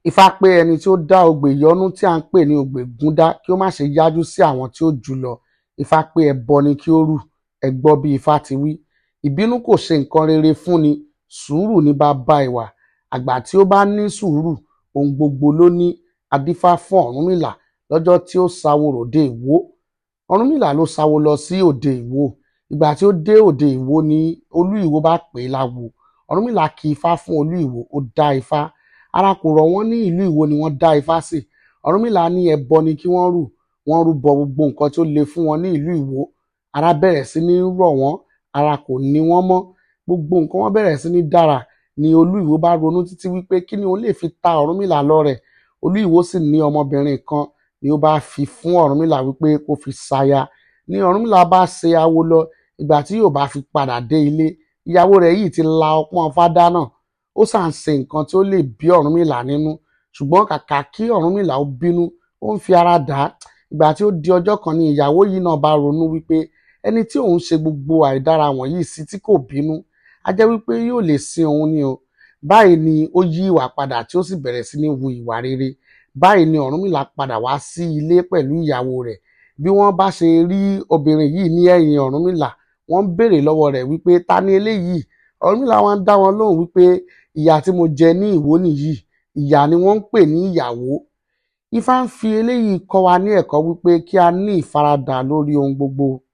Ifá pé ẹni tí ó dá ogbè ìyọ́nú tí à ń pè ní ogbè gúndá kí ó má ṣe yájú sí àwọn tí ó jù ú lọ. Ifá pé ẹbọ ni kí ó rù, ẹ gbọ́ bí Ifá ti wí. Ìbínú kò ṣe nǹkan rere fúnni, sùúrù ni baba ìwà. Àgbà tí ó bá ní sùúrù, ohun gbogbo ló ní. A dífá fún Ọ̀rúnmìlà lọ́jọ́ tí ó sawo ròde Ìwó. Ọ̀rúnmìlà ló sawo lọ sí òde Ìwó. Ìgbà tí ó dé òde Ìwó ni Olú Ìwó bá pè é láwo. Ọ̀rúnmìlà ki Ifá fún Olú Ìwó, ó dá Ifá. Ara kò rọ̀ wọ́n ní ìlú Ìwó ni wọ́n dá Ifá sí. Ọ̀rúnmìlà ní ẹbọ ni kí wọ́n rù. Wọ́n rúbọ gbogbo nǹkan tí ó le fún wọn ní ìlú Ìwó. Ara bẹ̀rẹ̀ sí ní rọ̀ wọ́n, ara kò ní wọ́n mọ́. Gbogbo nǹkan wọn bẹ̀rẹ̀ sí ní dára ni Olú Ìwó bá ronú títí wípé kí ni òun lè fi ta Ọ̀rúnmìlà lọ́rẹ. Olú Ìwó sì ní ọmọbìnrin kan ni ó bá fi fún Ọ̀rúnmìlà wípé kó fi ṣaya. Ni Ọ̀rúnmìlà bá ṣe awo lọ, ìgbà tí yóò bá fi padà dé ilé, ìyàwó rẹ̀ yìí ti la ọpọ́n Ifá dáná. Ó sà ń ṣe nǹkan tí ó lè bí Ọ̀rúnmìlà nínú. Ṣùgbọ́n kàkà kí Ọ̀rúnmìlà ó bínú, ó ń fi ara dà á. Ìgbà tí ó di ọjọ́ kan ni ìyàwó yìí náà bá ronú wípé ẹni tí òun ṣe gbogbo àìdára wọ̀nyí sí tí kò bínú, á jẹ́ wípé yóò lè sin òun ni o. Báyìí ni ó yí ìwà padà tí ó sì bẹ̀rẹ̀ sí ní hu ìwà rere. Báyìí ni Ọ̀rúnmìlà padà wá sí ilé pẹ̀lú ìyàwó rẹ̀. Bí wọ́n bá ṣe rí obìnrin yìí ní ẹ̀yìn Ọ̀rúnmìlà, wọ́n ń béèrè lọ́wọ́ rẹ̀ wípé ta ni eléyìí? Ọ̀rúnmìlà wá ń dá wọn lóhùn wípé ìyà tí mo jẹ ní Ìwó nìyí. Ìyà ni wọ́n ń pè ní ìyàwó. Ifá ń fi eléyìí kọ́ wa ní ẹ̀kọ́ wípé kí a ní ìfaradà lórí ohun gbogbo.